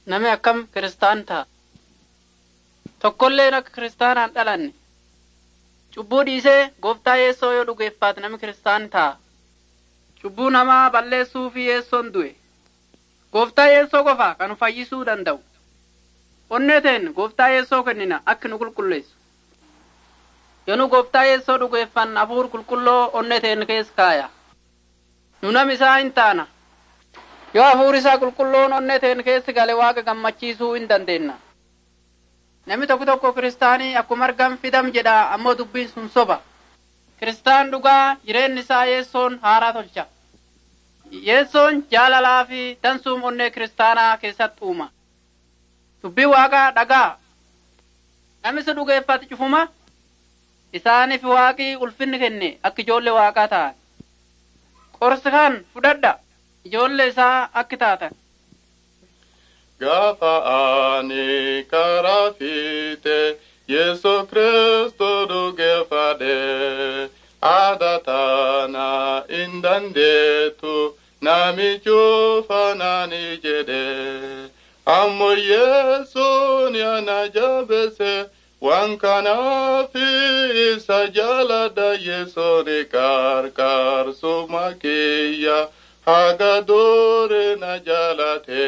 Nami akkam kiristaan ta'a. Tokkolleen akka kiristaanaan dhalanne. Cubbuu dhiisee gooftaa yeessoo yoo dhugeeffaate nami kiristaan ta'a. Cubbuu namaa balleessuu fi yeessoon du'e. Gooftaa yeessoo qofa kan nu fayyisuu danda'u. Onnee teen gooftaa yeessoo kennina akka nu qulqulleessu. Yoo nu gooftaa yeessoo dhugeeffan hafuur qulqulloo onnee teen keessa kaaya. Nu nam isaa hin taana. Yoo hafuur isaa qulqulloon onnee teen keessa gale waaqa gammachiisuu hin dandeenna. Namni tokko tokko kiristaanii akkuma argam fidam jedha ammoo dubbiin sun soba. Kiristaan dhugaa jireenyi isaa yeessoon haaraa tolcha. Yeessoon jaalalaa fi dansuum onnee kiristaanaa keessatti uuma. Dubbii waaqaa dhagaa. Namni isa dhugeeffate cufuma isaaniif waaqii ulfinni kenne akka ijoollee waaqaa ta'an. Qorsi kan fudhadha ijoollee isaa akka taatan. Gaafa ani karaa fiite Yesu Kristo dhugeeffadhe aadaa taana hin dandeetu namichuufa naani jedhe ammoo Yesuun yana jabeesse waan kanaaf isa jaaladha Yesuun qarqaarsuma kiyya haga dure na jaalate.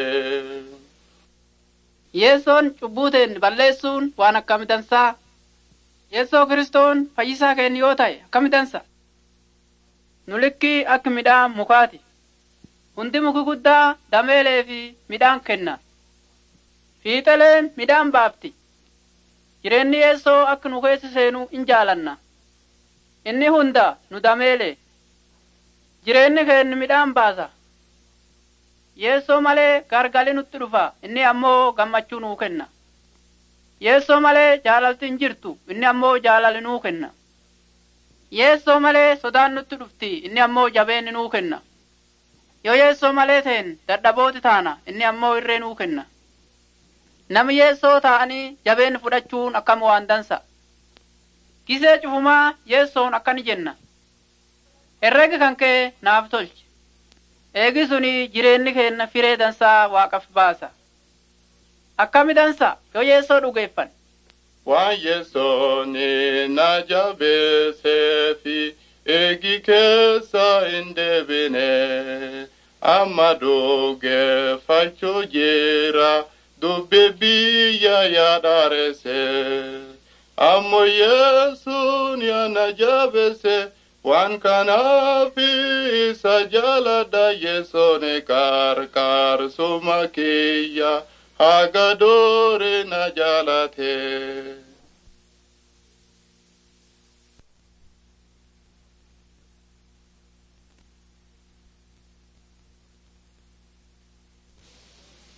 Yeessoon cubbuuteen balleessuun waan akkami dansaa. Yeessoo kiristoon fayyisaa keenya yoo ta'e akkami dansa. Nu likkii akka midhaan mukaati. Hundi muki guddaa dameelee fi midhaan kenna. Fiixaleen midhaan baafti. Jireenyi yeessoo akka nu keessa seenu in jaalanna. Inni hunda nu dameelee. Jireenyi keenya midhaan baasa. Yeessoo malee gargali nutti dhufa inni ammoo gammachuu nuu kenna. Yeessoo malee jaalalti hin jirtu inni ammoo jaalali nuu kenna. Yeessoo malee sodaan nutti dhufti inni ammoo jabeenni nuu kenna. Yoo yeessoo malee ta'en dadhabooti taana inni ammoo irree nuu kenna. Nami yeessoo ta'anii jabeenni fudhachuun akkam waan dansa. Gisee cufumaa yeessoon akkani jenna. Herregi kan kee naaf tolchi. Eegi suni jireenyi keenya firee dansaa waaqaf baasa. Akkami dansa yoo yeessoo dhugeeffan. Waan yesooni na jabeessee fi eegi keessa hin deebine amma dhugeeffachuu jira dubbi biyya yaadaarese ammoo yesuun yana jabeesse. waan kanaaf isa jaaladha yesoon qarqaarsuma kiyya haga dure na jaalate.